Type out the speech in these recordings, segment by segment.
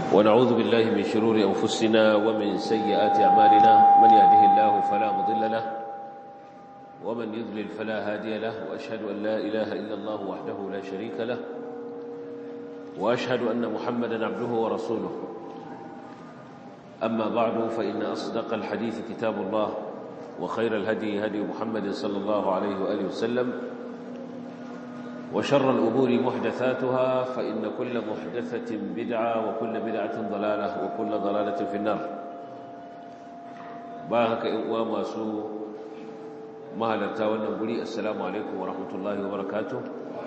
ونعوذ بالله من شرور أنفسنا ومن سيئات أعمالنا من يهده الله فلا مضل له ومن يضلل فلا هادي له وأشهد أن لا إله إلا الله وحده لا شريك له وأشهد أن محمدا عبده ورسوله أما بعد فإن أصدق الحديث كتاب الله وخير الهدي هدي محمد صلى الله عليه وآله وسلم وشر الأمور محدثاتها فإن كل محدثة بدعة وكل بدعة ضلالة وكل ضلالة في النار باهك إقوام سوء مهلا ونقولي السلام عليكم ورحمة الله وبركاته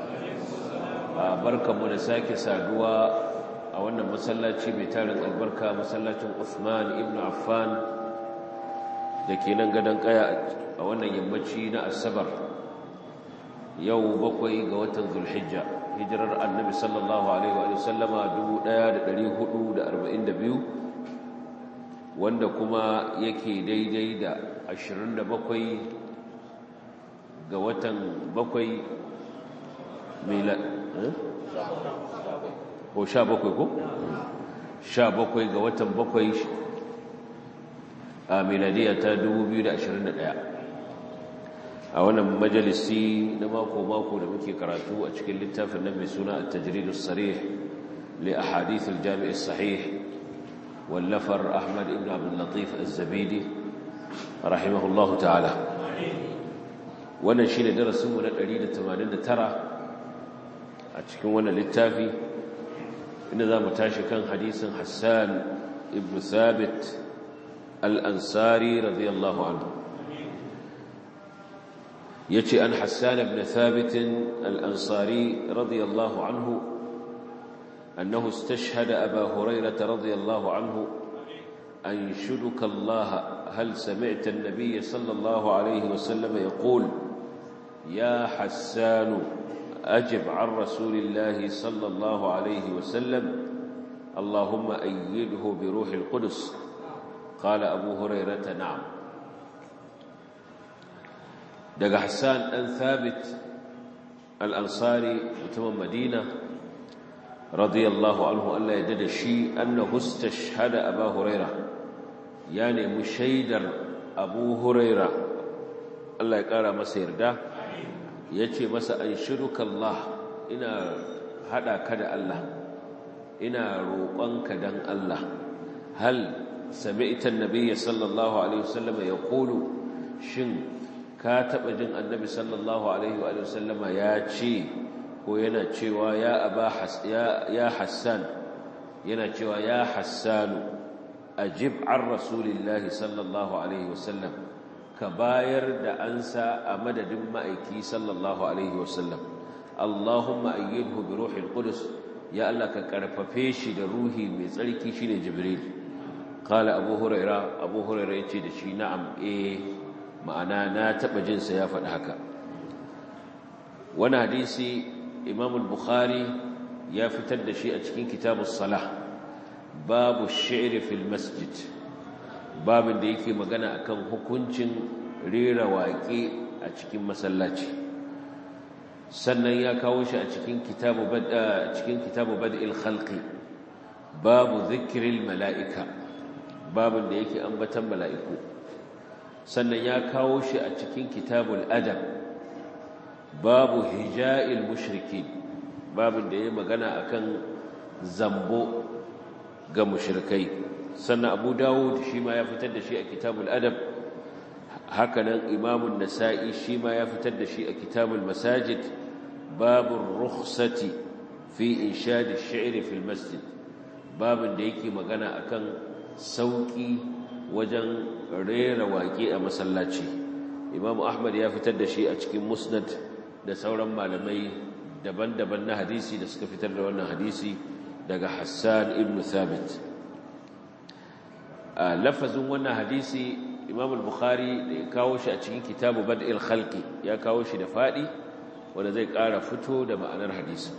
بركة منساك سادوا أولا مسلاتي بتارك البركة مسلاتي عثمان ابن عفان لكي ننقدن قيا أولا يمتشي السبر yau bakwai ga watan zulhijja hijirar annabi sallallahu alaihi wa sallama 1442 wanda kuma yake daidai da 27 ga watan bakwai mila ko 17 ko 17 ga watan bakwai a miladiya ta 2021 a wannan majalisi na mako-mako da muke karatu a cikin littafin nan mai suna a tajridus sarih li ahadith al-jami' sahih wallafar ahmad ibn abdul latif az-zabidi rahimahullahu ta'ala wannan shine darasin mu na 189 a cikin wannan littafi inda zamu tashi kan hadisin hassan ibn thabit al-ansari radiyallahu anhu يتي أن حسان بن ثابت الأنصاري رضي الله عنه أنه استشهد أبا هريرة رضي الله عنه أنشدك الله هل سمعت النبي صلى الله عليه وسلم يقول يا حسان أجب عن رسول الله صلى الله عليه وسلم اللهم أيده بروح القدس قال أبو هريرة نعم daga Hassan ɗan Thabit al-Ansari mutumin Madina radiyallahu anhu Allah ya dada shi annahu istashhada Abu Huraira ya nemi shaidar Abu Huraira Allah ya kara masa yarda yace masa anshiruka Allah ina hada ka da Allah ina roƙonka dan Allah hal sami'ta an-nabiy sallallahu alaihi wasallam yaqulu shin ka taɓa jin annabi sallallahu alaihi wa sallama ya ce ko yana cewa ya aba ya hassan yana cewa ya hassanu ajib an rasulillahi sallallahu alaihi wa sallam ka bayar da ansa a madadin ma'aiki sallallahu alaihi wa sallam allahumma ayyidhu bi ruhil qudus ya Allah ka karfafe shi da ruhi mai tsarki shine jibril qala abu huraira abu huraira yace da shi na'am eh ma'ana na taɓa jinsa ya faɗi haka wani hadisi imam bukhari ya fitar da shi a cikin kitabun salah babu shi'ri fil masjid babin da yake magana akan hukuncin rera waƙe a cikin masallaci sannan ya kawo shi a cikin kitabu cikin kitabu bad'il khalqi babu dhikril mala'ika babin da yake ambatan mala'iku sannan ya kawo shi a cikin kitabul adab babu hija'il mushriki babin da ya magana akan zambo ga mushrikai sannan abu dawud shi ma ya fitar da shi a kitabul adab hakanan imamun nasa'i shi ma ya fitar da shi a kitabul masajid babu rukhsati fi inshadi shi'ri fil masjid babin da yake magana akan sauki wajen rera waƙe a masallaci imamu ahmad ya fitar da shi a cikin musnad da sauran malamai daban-daban na hadisi da suka fitar da wannan hadisi daga hassan ibn thabit a lafazin wannan hadisi imamu bukhari da ya kawo shi a cikin kitabu bad'il khalqi ya kawo shi da faɗi wanda zai ƙara fito da ma'anar hadisi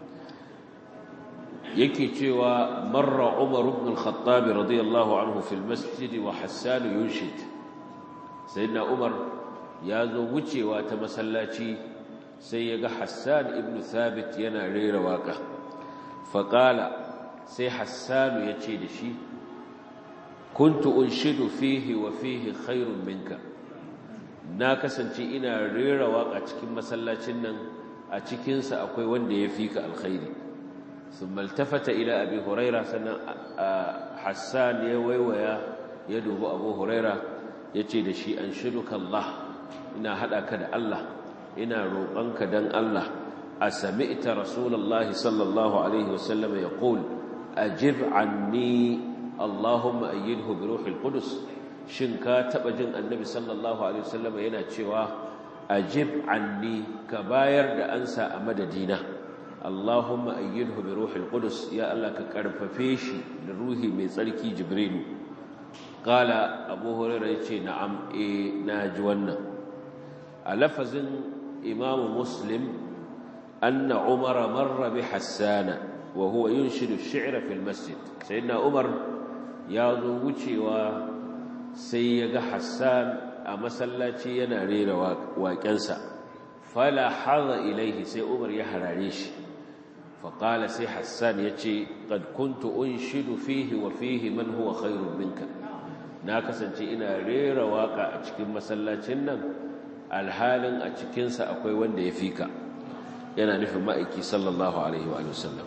yake cewa marra Umar ibn al-Khattab radiyallahu anhu fil masjid wa Hassan yunshid sayyidina Umar ya zo wucewa ta masallaci sai ya ga Hassan ibn Thabit yana rera waka faqala sai hassanu ya ce da shi kuntu unshidu fihi wa fihi khairun minka na kasance ina rera waka cikin masallacin nan a cikinsa akwai wanda ya fi ka alkhairi sun maltafata ila abi huraira sannan hassan ya waiwaya ya dubi abu huraira ya ce da shi an shiruka Allah ina haɗa ka da Allah ina roƙonka don Allah a sami ita rasulallah sallallahu alaihi wasallam ya ƙul ajib anni Allahumma ayyidhu bi ruhil qudus shin ka taɓa jin annabi sallallahu alaihi wasallam yana cewa ajib anni ka bayar da ansa a madadina Allahumma ayyidhu bi ruhil qudus ya Allah ka karfafe shi da ruhi mai tsarki jibrilu qala abu hurairah yace na'am eh naji wannan a lafazin imam muslim anna umar marra bi hassana wa huwa yunshidu ash-shi'ra fi al-masjid sayyidina umar ya zo wucewa sai ya ga hassan a masallaci yana rera waƙensa fala haza ilaihi sai umar ya harare shi faƙala sai hassan ya ce ƙad kuntu unshidu fihi wa fihi man huwa khairun minka na kasance ina rera waƙa a cikin masallacin nan alhalin a cikinsa akwai wanda ya fi ka yana nufin ma'aiki sallallahu alaihi wa sallam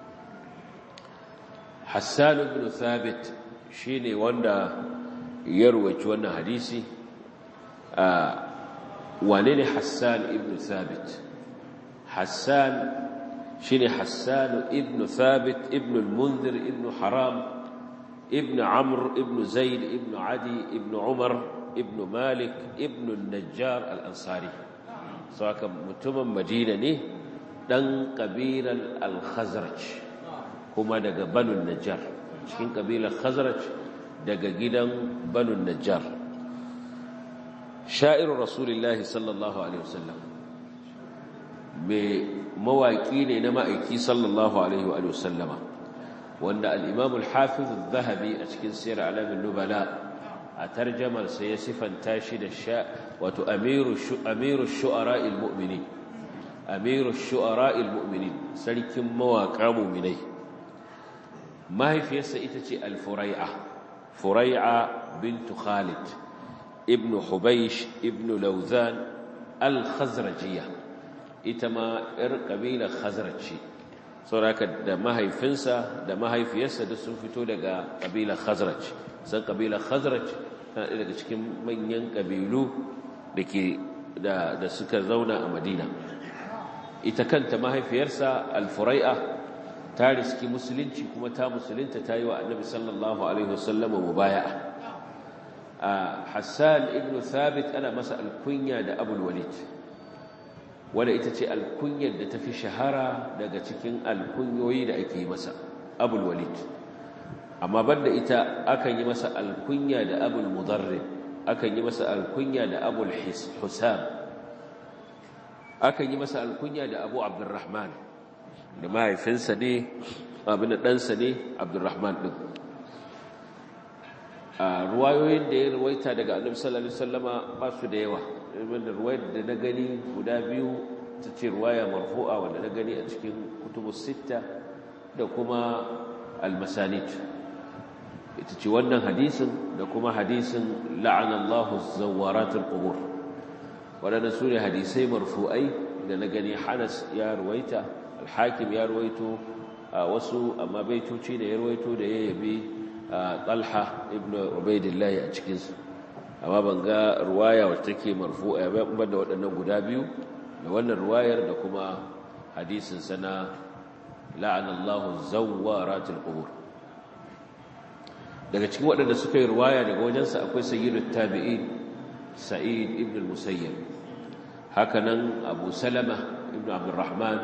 hassan ibn thabit shine wanda ya ruwaci wannan hadisi wane ne Hassan ibn Thabit Hassan shine Hassan ibn Thabit ibn al-Munzir ibn Haram ibn Amr ibn Zaid ibn Adi ibn Umar ibn Malik ibn al-Najjar al-Ansari saka mutumin Madina ne dan kabilar al-Khazraj kuma daga Banu Najjar cikin kabilar Khazraj daga gidan Banu Najjar sha'irin rasulullahi sallallahu alaihi wasallam mai mawaƙi ne na ma'aiki sallallahu alaihi wa sallama wanda al'imamul hafiz zahabi a cikin siyar alamin nubala a tarjamarsa ya sifanta shi da sha wato amiru shu'ara'il mu'mini amiru shu'ara'il mu'mini sarkin mawaƙa muminai mahaifiyarsa ita ce al-furai'a furai'a bintu khalid ibn Hubaish ibn Lauzan al-Khazrajiyya ita ma ‘yar ƙabilar Khazraci sauraka da mahaifinsa da mahaifiyarsa da sun fito daga ƙabilar Khazraj san ƙabilar Khazraj tana daga cikin manyan ƙabilu da suka zauna a Madina ita kanta mahaifiyarsa al-Furai'a ta riski musulunci kuma ta musulunta ta yi wa annabi sallallahu alaihi wasallama mubaya'a Hassan ibn Thabit ana masa alkunya da Abul Walid wanda ita ce alkunyar da tafi shahara daga cikin alkunyoyi da ake yi masa Abul Walid amma banda ita akan yi masa alkunya da Abul Mudarrib akan yi masa alkunya da Abul Husam akan yi masa alkunya da Abu Abdurrahman da mahaifinsa ne abin da ɗansa ne Abdurrahman ɗin a ruwayoyin da ya ruwaita daga annabi sallallahu alaihi wasallama ba su da yawa wanda ruwayar da na gani guda biyu ta ce ruwaya marfu'a wanda na gani a cikin kutubus sitta da kuma almasanid ita ce wannan hadisin da kuma hadisin la'anallahu zawaratul qubur wadannan su ne hadisai marfu'ai da na gani Hanas ya ruwaita al-Hakim ya ruwaito wasu amma baitoci da ya ruwaito da ya yabi Talha ibn Ubaidillah a cikinsu amma ban ga ruwaya wacce take marfu'a ba ban da waɗannan guda biyu da wannan ruwayar da kuma hadisin sana la'anallahu zawwaratul qubur daga cikin waɗanda suka yi ruwaya daga wajensa akwai sayyidut tabi'in sa'id ibn al-musayyib hakanan abu salama ibn abdurrahman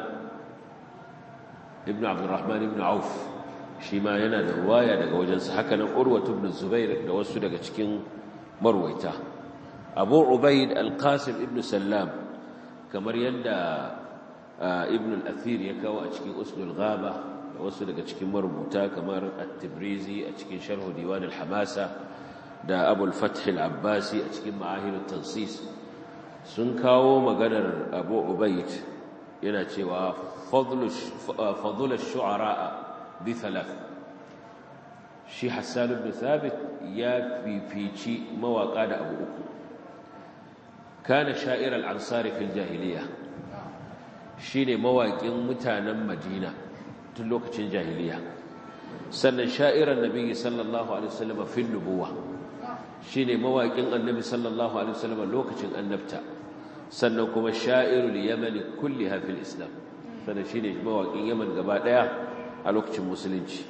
ibn abdurrahman ibn auf shi ma yana da ruwaya daga wajensa hakanan urwatu ibn zubair da wasu daga cikin marwaita abu ubaid al-qasim ibn sallam kamar yadda ibn al-athir ya kawo a cikin usnul ghaba da wasu daga cikin marubuta kamar at-tibrizi a cikin sharh diwan al-hamasa da abu al-fath al-abbasi a cikin ma'ahir at-tansis sun kawo maganar abu ubaid yana cewa fadlu ash-shu'ara bi thalath shi Hassan ibn Thabit ya fifici mawaka da abu uku kana sha'ir al-ansar fil jahiliya shine mawaƙin mutanen Madina tun lokacin jahiliya sannan sha'iran nabi sallallahu alaihi wasallam fil nubuwa shine mawaƙin annabi sallallahu alaihi wasallam lokacin annabta sannan kuma sha'irul yaman kulliha fil islam sannan shine mawaƙin yaman gaba daya a lokacin musulunci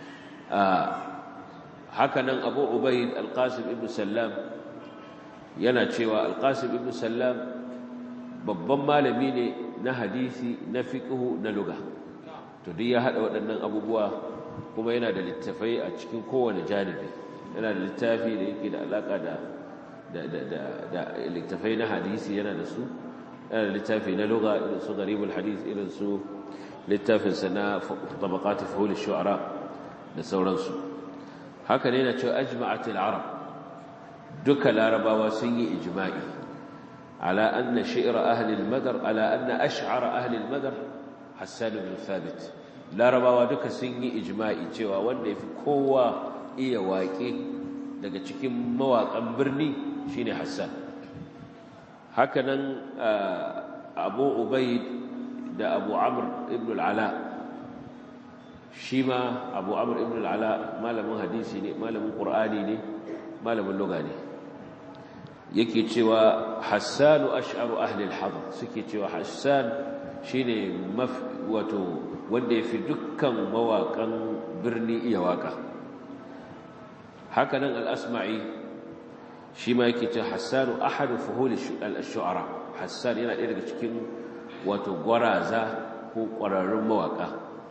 haka nan abu ubaid alqasim ibn sallam yana cewa alqasim ibn sallam babban malami ne na hadisi na fiqhu na lugha to duk ya hada waɗannan abubuwa kuma yana da littafai a cikin kowane janibi yana da littafi da yake da alaka da da littafai na hadisi yana da su yana da littafi na lugha irin su garibul hadis irin su littafin sa na tabaqat fuhul shu'ara da sauransu haka ne na cewa ajma'at al-arab duka larabawa sun yi ijma'i ala anna shi'ra ahli al-madar ala anna ash'ara ahli al-madar hassan ibn thabit larabawa duka sun yi ijma'i cewa wanda yafi kowa iya waƙe daga cikin mawaƙan birni shine hassan hakanan abu ubaid da abu amr ibn al-ala shi ma abu amr ibn al-ala malamin hadisi ne malamin qur'ani ne malamin lugha ne yake cewa hassanu ash'aru ahli al-hadr suke cewa hassan shine wato wanda yafi dukkan mawakan birni iya waka hakanan al-asma'i shi ma yake cewa hassanu ahadu fuhul al-shu'ara hassan yana ɗaya daga cikin wato gwaraza ko ƙwararrun mawaka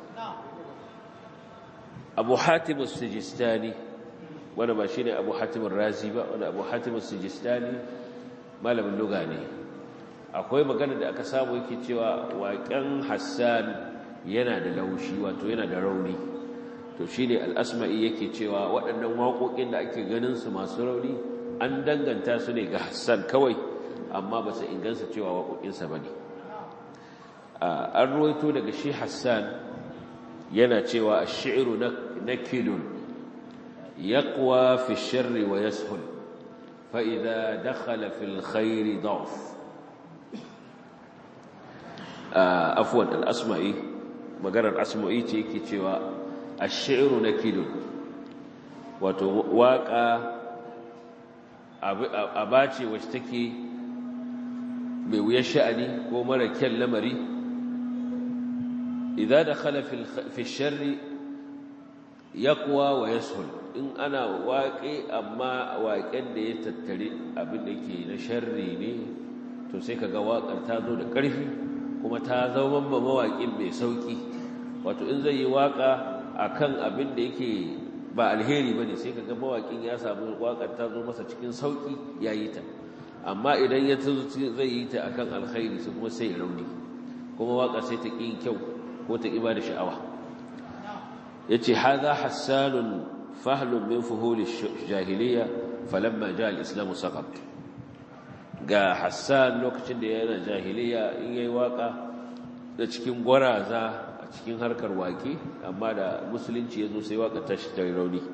abu hatim as-sijistani wanda ba shine abu hatim razi ba wanda abu hatim as-sijistani malamin lugha ne akwai magana da aka samu yake cewa waƙen hassan yana da laushi wato yana da rauni to shine al-asma'i yake cewa waɗannan waƙoƙin da ake ganin su masu rauni an danganta su ne ga hassan kawai amma ba su ingansa cewa waƙoƙinsa ba ne an ruwaito daga shi hassan yana cewa a shi'iru na kidun ya kuwa fi shirri wa yashul fa'iza dakhala fil khairi da'uf afuwan al'asma'i maganar asma'i ce yake cewa a shi'iru na kidun wato waƙa aba ce wacce take mai wuyar sha'ani ko mara kyan lamari idan da khala fi sharri yaqwa wa yashul in ana waƙe amma waƙen da ya tattare abin da ke na sharri ne to sai kaga waƙar ta zo da ƙarfi kuma ta zama mawaƙin mai sauƙi wato in zai yi waƙa akan abin da yake ba alheri bane sai kaga mawaƙin ya samu waƙar ta zo masa cikin sauƙi yayi ta amma idan ya zai yi ta akan alkhairi su kuma sai rauni kuma waka sai ta ƙin kyau ko ta ƙiba da sha'awa ya ce haza hassanun fahlun min fuhuli jahiliya falamma ja al'islamu saƙaf ga hassan lokacin da yana jahiliya in yayi waka da cikin gwaraza a cikin harkar waƙe amma da musulunci ya zo sai waka ta shi ta rauni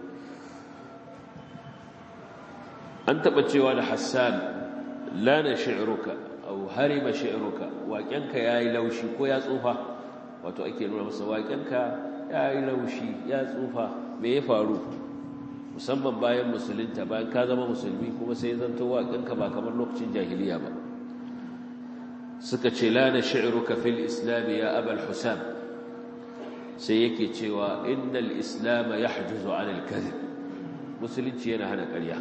an taɓa cewa da hassan lana shi'ruka aw harima shi'ruka waƙenka yayi laushi ko ya tsufa wato ake nuna masa waƙenka yayi laushi ya tsufa me ya faru musamman bayan musulunta bayan ka zama musulmi kuma sai zanto waƙenka ba kamar lokacin jahiliya ba suka ce lana shi'ruka fil islam ya abul husam sai yake cewa innal islam yahjuzu 'ala al-kadhib musulunci yana hana ƙarya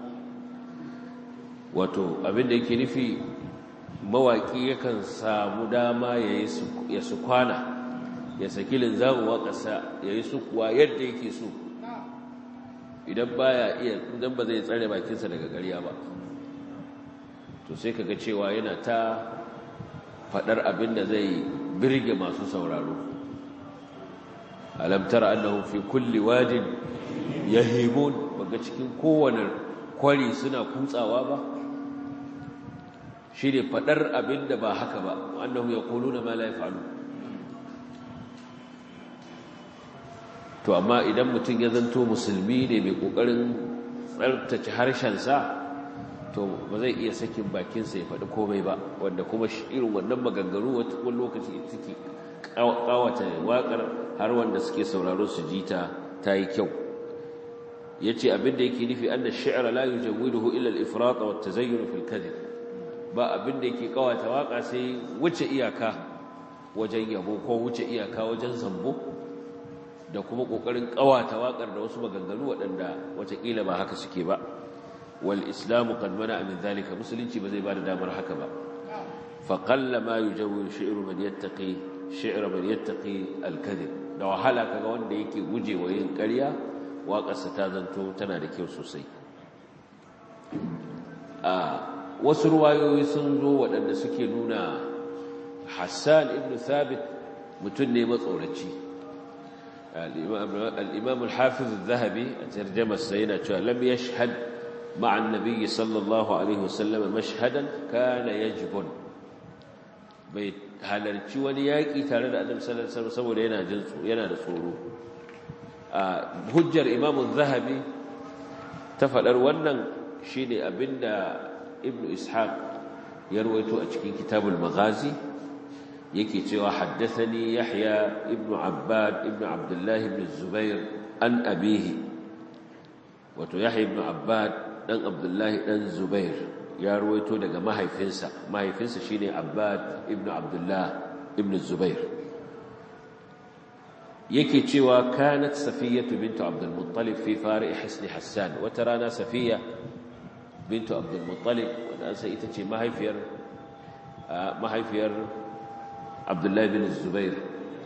wato abinda yake nufi mawaƙi yakan samu dama ya su kwana ya saki linzamin waƙasa ya yi su kuwa yadda yake so idan baya iya idan ba zai tsare bakinsa daga ƙarya ba to sai kaga cewa yana ta faɗar abin da zai birge masu sauraro alam tara annahum fi kulli wadin yahimun baga cikin kowane kwari suna kutsawa ba shi ne faɗar abin da ba haka ba annahu ya kulu na ma la yafalu to amma idan mutum ya zanto musulmi ne mai kokarin tsartace harshensa to ba zai iya sakin bakinsa ya faɗi komai ba wanda kuma irin wannan maganganu wani lokaci suke kawata waƙar har wanda suke sauraro su ji ta ta yi kyau ya ce abinda yake nufi an da shi'ar la yi jawiduhu illa al-ifrata wa tazayyun fil kadhib ba abinda yake kawata waƙa sai wuce iyaka wajen yabo ko wuce iyaka wajen zambo da kuma ƙoƙarin kawata waƙar da wasu maganganu waɗanda watakila ba haka suke ba wal islamu qad mana min zalika musulunci ba zai ba da damar haka ba fa qalla ma yujawwidu shi'ru man yattaqi shi'ra man yattaqi al-kadhib da wahala kaga wanda yake gujewa yin ƙarya waƙarsa ta zanto tana da kyau sosai a wasu ruwayoyi sun zo waɗanda suke nuna hassan ibn thabit mutum ne matsoraci al'imam al-hafiz al-zahabi a tarjamarsa yana cewa lam yashhad ma'an nabiyyi sallallahu alaihi wasallam mashhadan kana yajbun bai halarci wani yaƙi tare da annabi sallallahu alaihi wasallam saboda yana jin yana da tsoro hujjar imamu zahabi ta faɗar wannan shi ne abinda ibn ishaq ya rawaito a cikin kitabul maghazi yake cewa haddathani yahya ibn abbad ibn abdullah ibn zubair an abihi wato yahya ibn abbad dan abdullah dan zubair ya rawaito daga mahaifinsa mahaifinsa shine abbad ibn abdullah ibn zubair yake cewa kanat safiyatu bintu abdul muttalib fi fari hisni hassan wata rana safiya bintu abdul muttalib wanda sai ita ce mahaifiyar mahaifiyar abdullahi bin zubair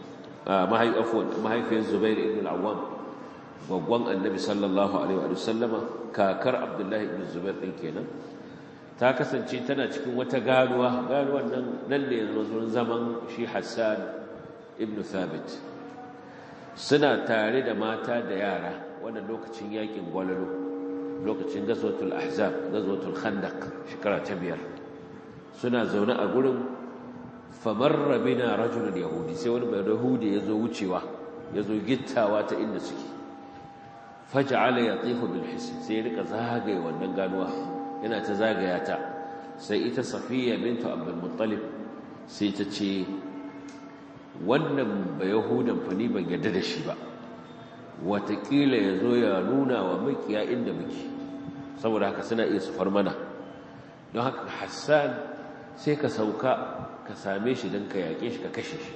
mahaifiyar zubair ibn al-awwam gwaggon annabi sallallahu alaihi wa sallama kakar abdullahi ibn zubair din kenan ta kasance tana cikin wata ganuwa ganuwan nan nan ne zaman shi hassan ibn thabit suna tare da mata da yara wannan lokacin yakin gwalalo lokacin gazwatul ahzab gazwatul khandaq shekara ta biyar suna zaune a gurin famarra bina rajulun yahudi sai wani mai yahudi ya zo wucewa ya zo gittawa ta inda suke faj'ala yatifu bil hisn sai ya rika zagaye wannan ganuwa yana ta zagaya ta sai ita safiya bintu abdul muttalib sai ta ce wannan ba yahudan fa ni ban yarda da shi ba watakila ya zo ya nuna wa makiya inda muke saboda haka suna iya sufar mana don haka hassan sai ka sauka ka same shi don ka yaƙe shi ka kashe shi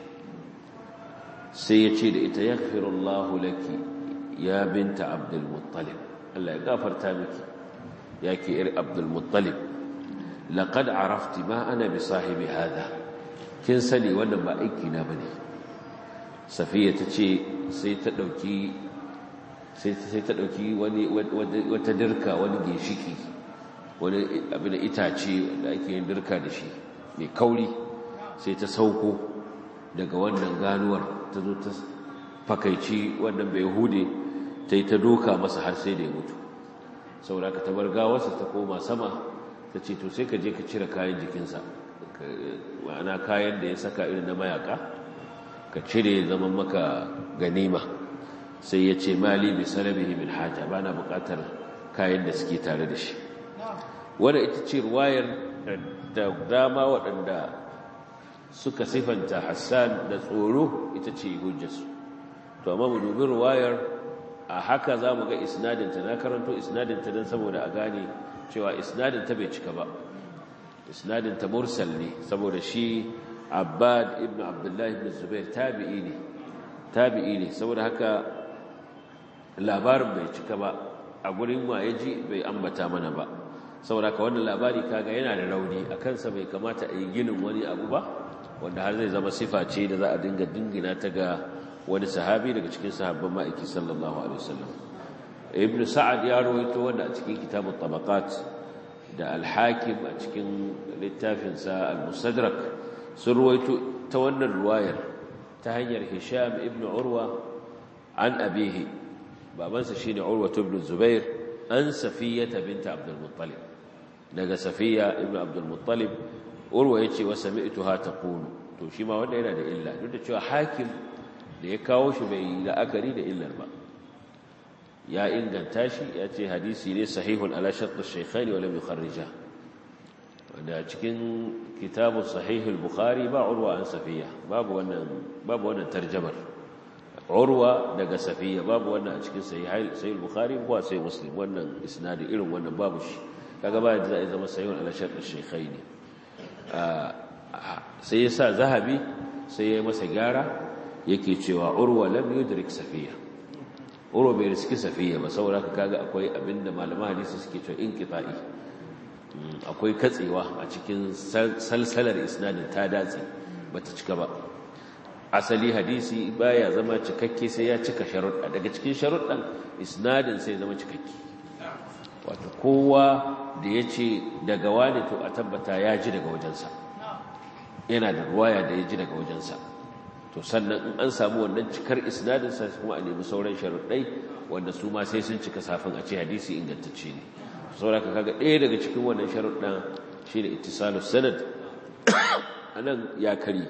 sai ya ce da ita ya firullahu laki ya binta abdulmuttalib Allah ya gafarta miki ya ke iri abdulmuttalib laƙad arafti ma ana bi sahibi hada kin sani wannan ba aiki na bane safiya ta ce sai ta ɗauki sai ta ɗauki wata dirka wani ginshiki wani abin itace wanda ake yin dirka da shi mai kauri sai ta sauko daga wannan ganuwar ta zo ta fakaici wannan bai hude ta yi ta doka masa har sai da ya mutu saboda ka tabar gawarsa ta koma sama ta ce to sai ka je ka cire kayan jikinsa ma'ana kayan da ya saka irin na mayaka ka cire zaman maka ganima sai ya ce mali bi salabihi min haja bana bukatar kayan da suke tare da shi wanda ita ce ruwayar da dama waɗanda suka sifanta Hassan da tsoro ita ce hujjarsu to amma mu dubi ruwayar a haka za mu ga isnadinta na karanto isnadinta don saboda a gane cewa isnadinta bai cika ba isnadinta mursal ne saboda shi abbad ibn abdullahi ibn zubair tabi'i ne tabi'i ne saboda haka labarin bai cika ba a gurin waye ji bai ambata mana ba saboda haka wannan labari kaga yana da rauni a kansa bai kamata a yi ginin wani abu ba wanda har zai zama sifa ce da za a dinga dingina ta ga wani sahabi daga cikin sahabban ma'aiki sallallahu alaihi wasallam ibn sa'ad ya rawaito wanda a cikin kitabut tabaqat da al-hakim a cikin littafinsa al-mustadrak sun rawaito ta wannan ruwayar ta hanyar hisham ibn urwa an abihi babansa shine urwa ibn zubair an safiyata binta abdul muttalib daga safiya ibn abdul muttalib urwa yace wa sami'tuha taqulu to shi ma wanda yana da illa duk da cewa hakim da ya kawo shi bai la'akari da illar ba ya inganta shi ya ce hadisi ne sahihun ala shatt ash-shaykhaini wa lam yukharrija wanda cikin kitabun sahihul bukhari ba urwa an safiya babu wannan babu wannan tarjamar urwa daga safiya babu wannan a cikin sahihul bukhari ko sai muslim wannan isnadi irin wannan babu shi kaga ba da zai zama sahihun ala shart ash-shaykhaini sai ya sa zahabi sai ya masa gyara yake cewa urwa lam yudrik safiya urwa bai riski safiya ba saboda kaga akwai abinda malaman hadisi suke cewa inqita'i akwai katsewa a cikin salsalar isnadin ta datse bata cika ba asali hadisi baya zama cikakke sai ya cika sharuɗa daga cikin sharuɗan isnadin sai zama cikakke wato kowa da ya ce daga wani to a tabbata ya ji daga wajensa yana da ruwaya da ya ji daga wajensa to sannan in an samu wannan cikar isnadinsa kuma a nemi sauran sharuɗai wanda su ma sai sun cika safin a ce hadisi ingantacce ne sauraka kaga ɗaya daga cikin wannan sharuɗan shi ne ittisalu sanad a nan ya kari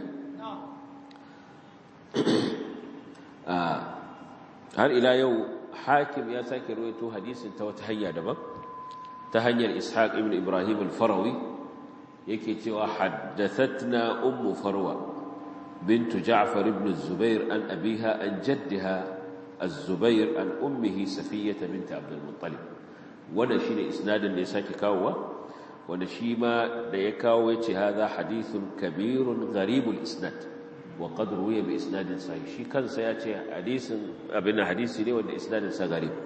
har ila yau hakim ya sake rawaito hadisin ta wata hanya daban ta hanyar ishaq ibn ibrahim al-farawi yake cewa haddathatna ummu farwa bintu ja'far ibn zubair an abiha an jaddiha az-zubair an ummihi safiyyah bint abd al-muttalib wannan shine isnadin da ya sake kawowa wanda shi ma da ya kawo yace hadha hadithun kabirun gharibul isnad wa qad ruwiya bi isnadin sahih shi kansa yace hadisin abin hadisi ne wanda isnadin sa garib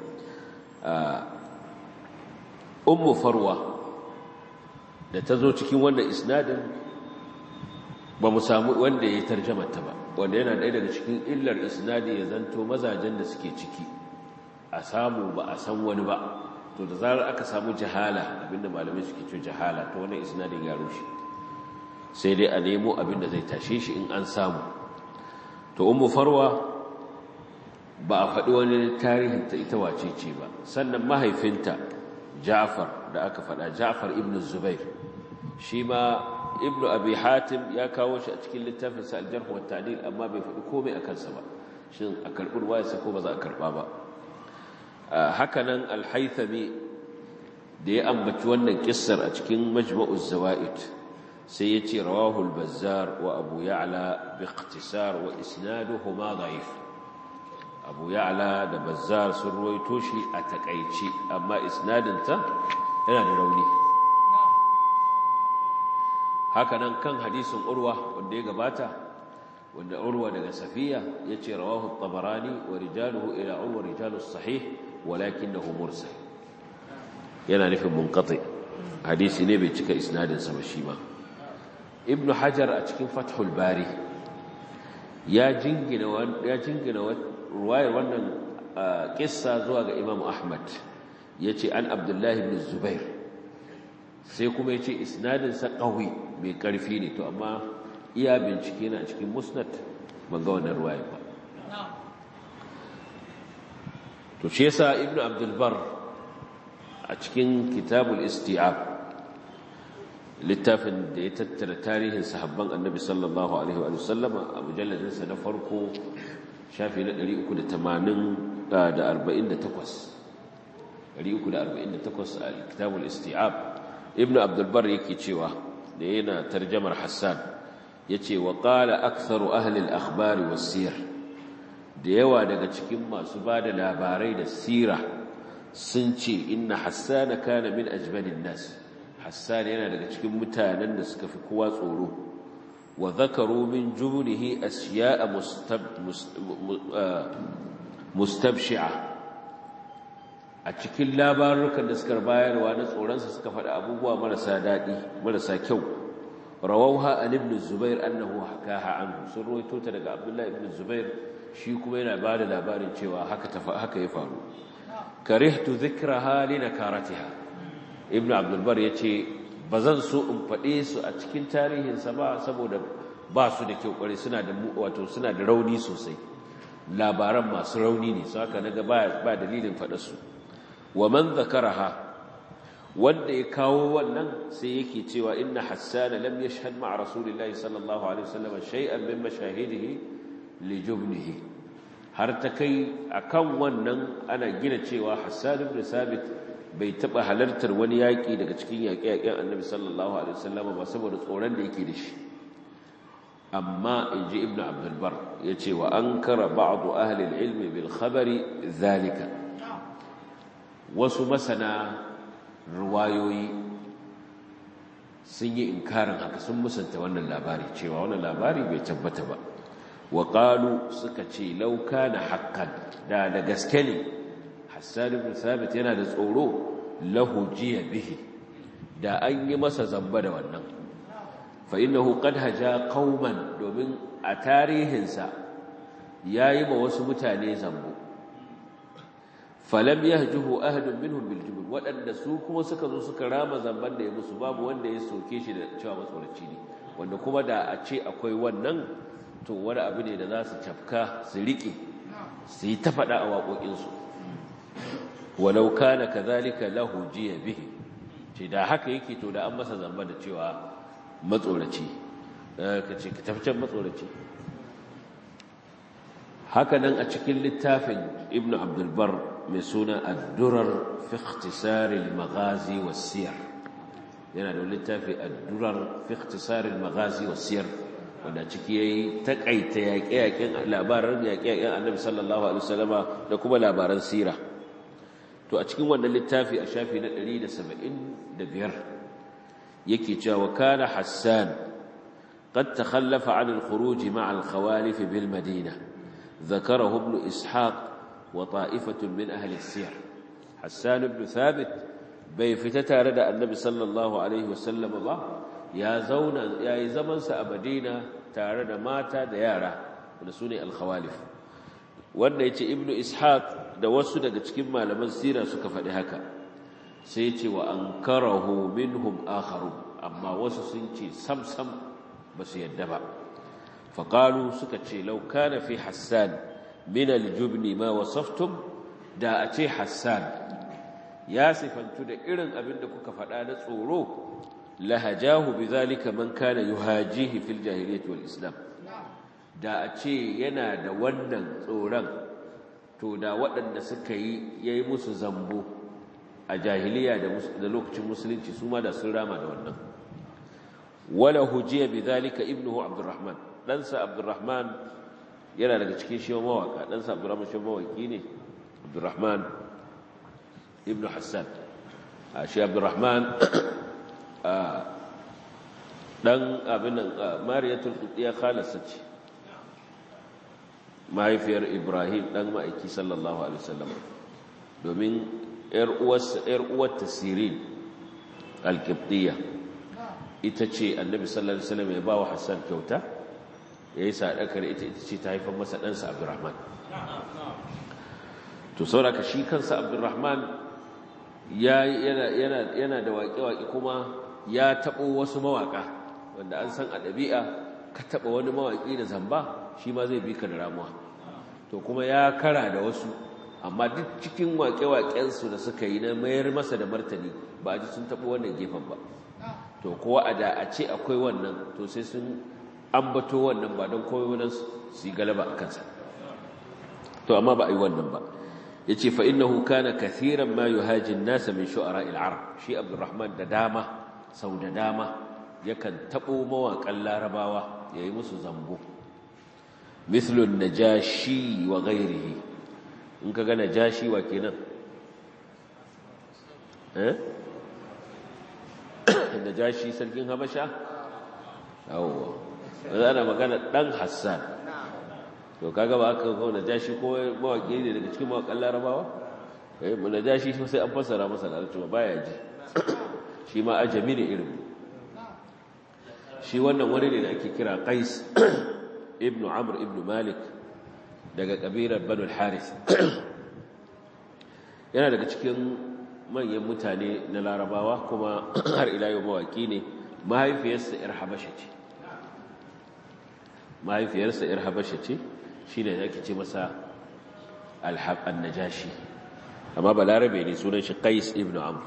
ummu farwa da ta zo cikin wannan isnadin ba mu samu wanda ya tarjama ta ba wanda yana ɗaya daga cikin illar isnadi ya zanto mazajen da suke ciki a samu ba a san wani ba to da zarar aka samu jahala abinda malamai suke ce jahala to wannan isnadin ya rushe sai dai a nemo abinda zai tashe shi in an samu to ummu farwa ba a faɗi wani tarihin ta ita wace ce ba sannan mahaifinta Ja'far da aka faɗa Ja'far ibn Zubair shi ma ibn Abi Hatim ya kawo shi a cikin littafin sa al-Jarh wa Ta'dil amma bai faɗi komai akan sa ba shin a karɓi ruwayarsa ko ba za a karɓa ba haka nan al-Haythami da ya ambaci wannan kissar a cikin Majma'uz Zawaid sai ya ce rawahu al-Bazzar wa Abu Ya'la bi ikhtisar wa isnaduhuma da'if abu ya'la da bazzar sun ruwaito shi a takaici amma isnadinta yana da rauni hakanan kan hadisin urwa wanda ya gabata wanda urwa daga safiya ya ce rawahu tabarani wa rijaluhu ila urwa rijalus sahih walakinahu mursal yana nufin munqati hadisi ne bai cika isnadinsa ba shi ma ibnu hajar a cikin fathul bari ya jingina ya jingina ruwayar wannan kissa zuwa ga Imam Ahmad yace an Abdullahi ibn Zubair sai kuma yace isnadin sa qawi mai karfi ne to amma iya bincike na cikin musnad ban ga wannan ruwaya ba to shi yasa Ibn Abdul Bar a cikin Kitabul Isti'ab littafin da ya tattara tarihin sahabban Annabi sallallahu alaihi wa sallama a mujalladin sa na farko shafi na 348 a kitabul isti'ab ibn abdulbar yake cewa da yana tarjamar hassan ya ce wa ƙala aksaru ahalil akhbari wasiyar da yawa daga cikin masu ba da labarai da sira sun ce inna hassana kana min ajmalin nas hassan yana daga cikin mutanen da suka fi kowa tsoro وذكروا من جبنه أشياء مستب مستبشعة أتكل لا بارك النسكر باير وانس ورنس سكفر أبوه مرسا دادي مرسا كو رووها عن ابن الزبير أنه حكاها عنه سروي توتر عبد الله ابن الزبير شيكم بين عباد الأبار شوى هكا يفعل كرهت ذكرها لنكارتها ابن عبد البر يتي ba zan so in faɗe su a cikin tarihinsa ba saboda ba su da kyau ƙware suna da wato suna da rauni sosai labaran masu rauni ne su haka naga ba ba dalilin faɗa su wa man zakaraha wanda ya kawo wannan sai yake cewa inna hassan lam yashhad ma'a rasulillahi sallallahu alaihi wasallam shay'an min mashahidihi li jubnihi har ta kai akan wannan ana gina cewa Hassan ibn Sabit bai taba halartar wani yaki daga cikin yaƙe-yaƙen Annabi sallallahu alaihi wasallam ba saboda tsoron da yake da shi amma inji Ibn Abdul Bar yace wa ankara ba'd ahli al-ilm bil khabari zalika wasu masana ruwayoyi sun yi inkarin haka sun musanta wannan labari cewa wannan labari bai tabbata ba wa qalu suka ce law kana haqqan da da gaske ne Hassan ibn Thabit yana da tsoro lahu jiya bihi da an yi masa zamba da wannan fa innahu qad haja qauman domin a tarihinsa yayi ma wasu mutane zambo falam yahjuhu ahadun minhum bil jubn wadanda su kuma suka zo suka rama zamban da ya musu babu wanda ya soke shi da cewa matsoraci ne wanda kuma da a ce akwai wannan to wani abu ne da za su cafka su riƙe su yi ta faɗa a waƙoƙinsu walau kana kazalika lahu jiya bihi ce da haka yake to da an masa zamba da cewa matsoraci ka ce ka tafcan matsoraci haka nan a cikin littafin ibnu abdulbar mai suna addurar fi ikhtisaril maghazi was-siyar yana da littafi addurar fi ikhtisaril maghazi was-siyar wanda ciki yayi takaita yaƙe-yaƙen labaran yaƙe-yaƙen Annabi sallallahu alaihi wasallama da kuma labaran sira to a cikin wannan littafi a shafi na 175 yake cewa kana Hassan قد تخلف عن الخروج مع الخوالف بالمدينة ذكره ابن إسحاق وطائفة من أهل السير حسان بن ثابت bai fita tare da annabi sallallahu alaihi wasallam ba ya zauna ya yi zamansa a madina tare da mata da yara wanda su ne alkhawalif wanda ya ce ibnu ishaq da wasu daga cikin malaman sira suka faɗi haka sai ce wa an karahu minhum akharu amma wasu sun ce sam-sam ba su yadda ba faƙalu suka ce lau kana fi hassan min aljubni ma wasaftum da a ce hassan ya sifantu da irin abin da kuka faɗa na tsoro lahajahu bizalika man kana yuhajihi fil jahiliyyati wal islam da a ce yana da wannan tsoron to da waɗanda suka yi yayi musu zambo a jahiliya da lokacin musulunci su ma da sun rama da wannan wala hujiya bizalika ibnuhu abdurrahman ɗansa abdurrahman yana daga cikin shi mawaka ɗansa abdurrahman shi mawaki ne abdurrahman ibn Hassan shi Abdurrahman dan abin nan Mariyatul Qudiyya khalasa ce mahaifiyar Ibrahim dan ma'aiki sallallahu alaihi wasallam domin yar uwarsa yar uwar Sirin al-Qibtiyya ita ce Annabi sallallahu alaihi wasallam ya bawa Hassan kyauta yayi sadakar ita ita ce ta haifar masa ɗansa Abdurrahman to saboda shi kansa Abdurrahman yana da waƙe-waƙe kuma ya taɓo wasu mawaƙa wanda an san a ɗabi'a ka taɓa wani mawaƙi da zamba shi ma zai bi ka da ramuwa to kuma ya kara da wasu amma duk cikin waƙe-waƙensu da suka yi na mayar masa da martani ba a ji sun taɓo wannan gefen ba to kowa a da a ce akwai wannan to sai sun ambato wannan ba don kowai wannan su yi galaba a kansa to amma ba a yi wannan ba yace fa innahu kana kathiran ma yuhaji an-nas min shu'ara al-arab shi abdurrahman da dama sau da dama yakan tabo mawaƙan larabawa yayi musu zambo mithlu an-najashi wa ghayrihi in kaga najashi wa kenan eh najashi sarkin habasha yawa ana magana dan hassan to kaga ba aka kawo najashi ko mawaki ne daga cikin mawakan larabawa eh mu najashi sai an fassara masa larabci ba ya ji shi ma ajami ne irin shi wannan wani ne da ake kira qais ibn amr ibn malik daga kabilar banu al-harith yana daga cikin manyan mutane na larabawa kuma har ila yau mawaki ne mahaifiyarsa yar habasha ce mahaifiyarsa yar habasha ce shi ne ake ce masa alhaɓan najashi amma balarabe ne sunan shi qais ibn amr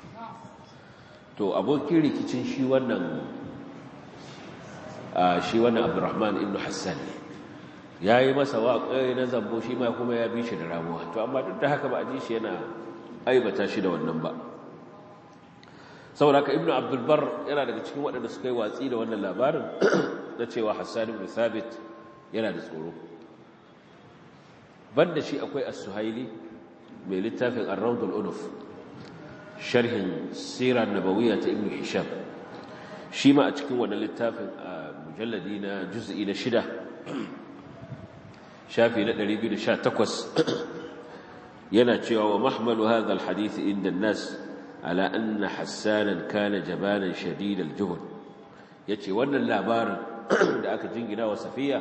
to abokin rikicin shi wannan shi wannan abdurrahman ibn hassan ya yi masa waƙa na zambo shi ma kuma ya bi shi da ramuwa to amma duk da haka ba a ji shi yana aibata shi da wannan ba saboda haka ibnu abdulbar yana daga cikin waɗanda suka yi watsi da wannan labarin na cewa hassan ibn thabit yana da tsoro banda shi akwai as-suhaili mai littafin ar-rawd al-unuf sharhin sirar nabawiyya ta ibnu hisham shi ma a cikin wannan littafin a mujalladi na juz'i na shida shafi na 218 yana cewa wa mahmalu hadha al-hadith inda an-nas ala anna hassanan kana jabanan shadid al-juhd yace wannan labarin da aka jingina wa safiya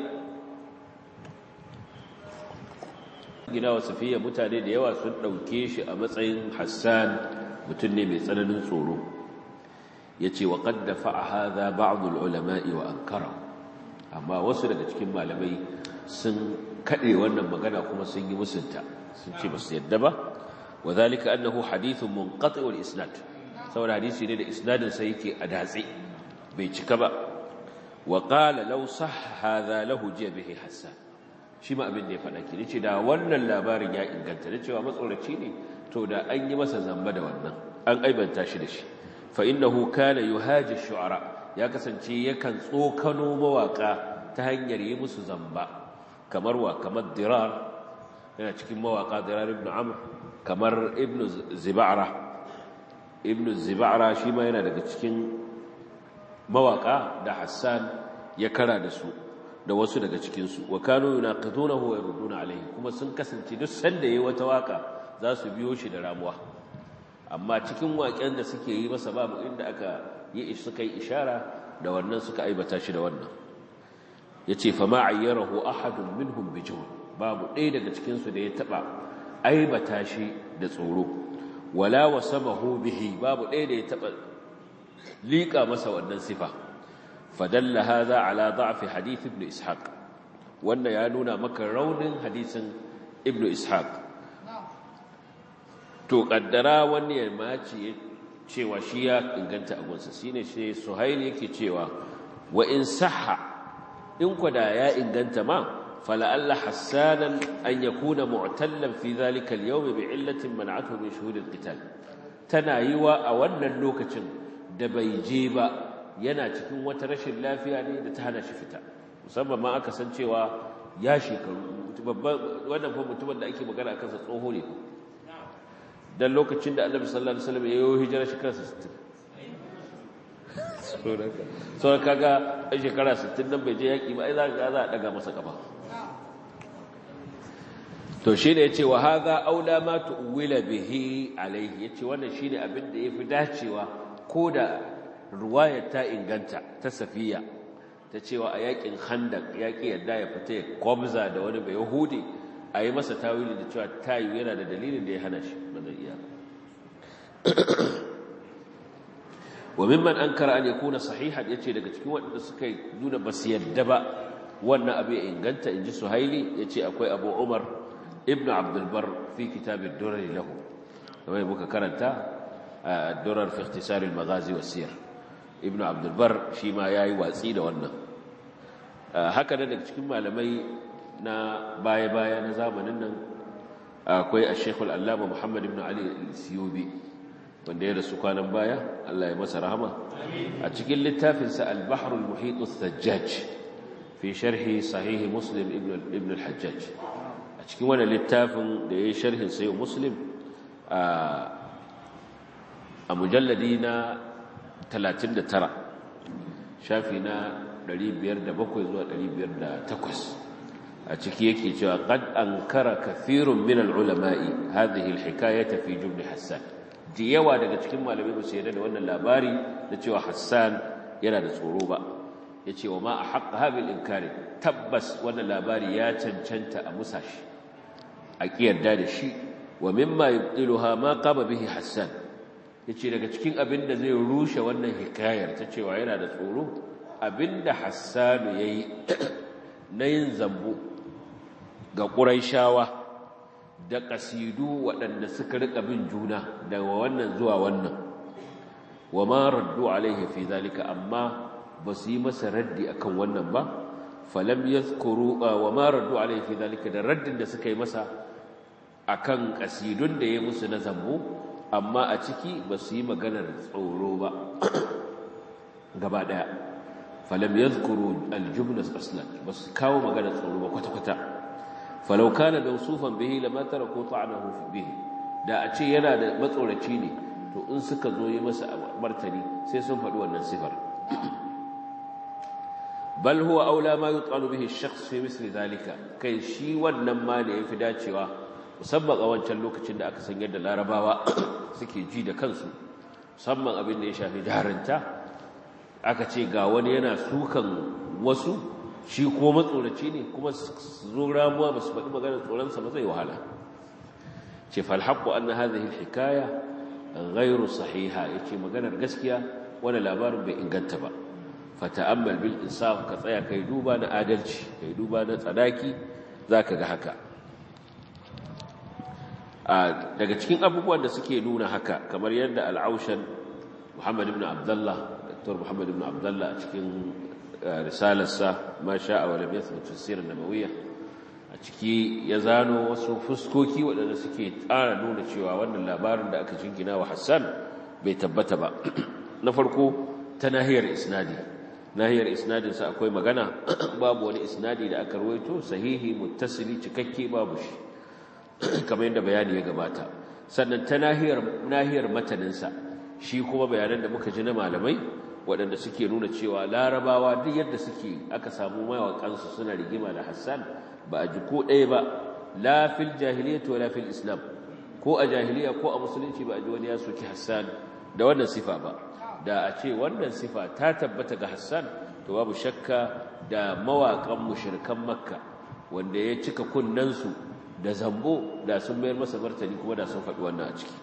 gina wa safiya mutane da yawa sun dauke shi a matsayin hassan mutum ne mai tsananin tsoro yace wa qad dafa'a hadha ba'd al-ulama'i wa ankara amma wasu daga cikin malamai sun kade wannan magana kuma sun yi musunta sun ce ba su yadda ba وذلك أنه حديث منقطع الإسناد سوى الحديث يريد إسناد سيكي أدازي بيتكبا وقال لو صح هذا له جي به حسان شما أبن دي فنكي نيشي دا ونن اللابار يا إنغانتا نيشي ومسؤولة شيني تو دا أن يمسا زنبدا ونن أن أيبا تاشدش فإنه كان يهاج الشعراء يا كسنشي يكن صوكنو مواقع تهنير يمس زنبا كمروا كمالدرار yana cikin mawaka dirar ibn amr kamar ibn ziba'ra ibn ziba'ra shi ma yana daga cikin mawaka da hassan ya kara da su da wasu daga cikinsu wa kanu yunaqidunahu wa yurduna alayhi kuma sun kasance duk sanda yayi wata waka za su biyo shi da ramuwa amma cikin waken da suke yi masa babu inda aka yi suka yi ishara da wannan suka aibata shi da wannan yace fa ma ayyarahu ahadun minhum bijun babu ɗaya daga cikinsu da ya taɓa aibata shi da tsoro wala wasabahu bihi babu ɗaya da ya taɓa liƙa masa wannan sifa fadalla hadha ala da'fi hadith ibn ishaq wanda ya nuna maka raunin hadisin ibn ishaq to kaddara wani ya mace cewa shi ya inganta agunsa shine shi suhaili yake cewa wa in sahha in kwada ya inganta ma فلعل حسانا أن يكون معتلا في ذلك اليوم بعلة منعته من شهود القتال تنايوا أولا اللوكة دبيجيبا yana cikin wata rashin lafiya ne da ta hana shi fita musamman ma aka san cewa ya shekaru wannan fa mutumin da ake magana kansa tsoho ne dan lokacin da Annabi sallallahu alaihi wasallam ya yi hijira shekara 60 so kaga a shekara 60 nan bai je yaki ba ai za ga za a daga masa kafa to shi ne ya ce wa haza aula ma tu'wila bihi alaihi ya ce wannan shi ne abin da ya fi dacewa ko da ruwayar ta inganta ta safiya ta cewa a yakin handak yaƙi yadda ya fita ya kwamza da wani bai yahudi a yi masa tawili da cewa tayu yana da dalilin da ya hana shi ba zai iya wa mimman ankara an yakuna sahihan yace daga cikin waɗanda suka nuna basu yadda ba wannan abu ya inganta inji suhaili yace akwai abu umar ابن عبد البر في كتاب الدرر له كما يبقى كرنتا الدرر في اختصار المغازي والسير ابن عبد البر شيما ياي watsi da wannan haka da daga cikin malamai na baya-baya na zamanin nan akwai al-Sheikh al-Allama Muhammad ibn Ali al-Siyubi wanda ya rasu kwanan baya Allah ya masa rahama a cikin littafinsa al-Bahr al-Muhit al-Thajjaj fi sharhi sahih Muslim ibn al-Hajjaj a cikin wani littafin da ya yi sharhin sayo muslim a mujalladi na 39 shafi na 507 zuwa 508 a ciki yake cewa qad ankara kathirun min al-ulama'i hadhihi al-hikayata fi jumli hassan da yawa daga cikin malamai ba su yarda da wannan labari da cewa hassan yana da tsoro ba yace wa ma ahqqa habil inkari tabbas wannan labari ya cancanta a musashi a kiyarda da shi wa mimma yubtiluha ma qama bihi hassan yace daga cikin abin da zai rushe wannan hikayar ta cewa yana da tsoro abinda hassan yayi na yin zambo ga quraishawa da kasidu waɗanda suka rika bin juna daga wannan zuwa wannan wa ma raddu alaihi fi zalika amma ba su yi masa raddi akan wannan ba falam yadhkuru wa ma raddu alayhi fi dhalika da raddin da suka yi masa akan kasidun da ya musu na zambo amma a ciki ba su yi maganar tsoro ba gaba daya falam yadhkuru aljumlas aslan ba su kawo maganar tsoro ba kwata-kwata falau kana mawsufan bihi lama taraku ta'anahu bihi da a ce yana da matsoraci ne to in suka zo yi masa martani sai sun faɗi wannan sifar bal huwa aula ma yut'alu bihi ash-shakhs fi misli dhalika kai shi wannan ma ne yafi dacewa musamman a wancan lokacin da aka san yadda larabawa suke ji da kansu musamman abin da ya shafi jarinta aka ce ga wani yana sukan wasu shi ko matsoraci ne kuma su zo ramuwa ba su faɗi maganar tsoronsa ba zai wahala ce falhaƙo an na hazihi hikaya gairu sahiha ya ce maganar gaskiya wani labarin bai inganta ba fata'ammal bil insaf ka tsaya kai duba na adalci kai duba na tsanaki za ka ga haka daga cikin abubuwan da suke nuna haka kamar yadda al'aushan muhammad ibn abdullah dr muhammad ibn abdullah a cikin risalarsa ma sha'a wa lam yathbut fi sirr nabawiyya a ciki ya zano wasu fuskoki waɗanda suke tsara nuna cewa wannan labarin da aka jingina wa Hassan bai tabbata ba na farko ta nahiyar isnadi nahiyar isnadin sa akwai magana babu wani isnadi da aka rawaito sahihi muttasili cikakke babu shi kamar yadda bayani ya gabata sannan ta nahiyar nahiyar matanin sa shi kuma bayanan da muka ji na malamai waɗanda suke nuna cewa larabawa duk yadda suke aka samu mawaƙansu suna rigima da Hassan ba a ji ko ɗaya ba la fil jahiliyyati wala fil islam ko a jahiliya ko a musulunci ba a ji wani ya soki Hassan da wannan sifa ba da a ce wannan sifa ta tabbata ga Hassan to babu shakka da mawaƙan mushrikan Makka wanda ya cika kunnansu da zambo da sun mayar masa martani kuma da sun faɗi wannan a ciki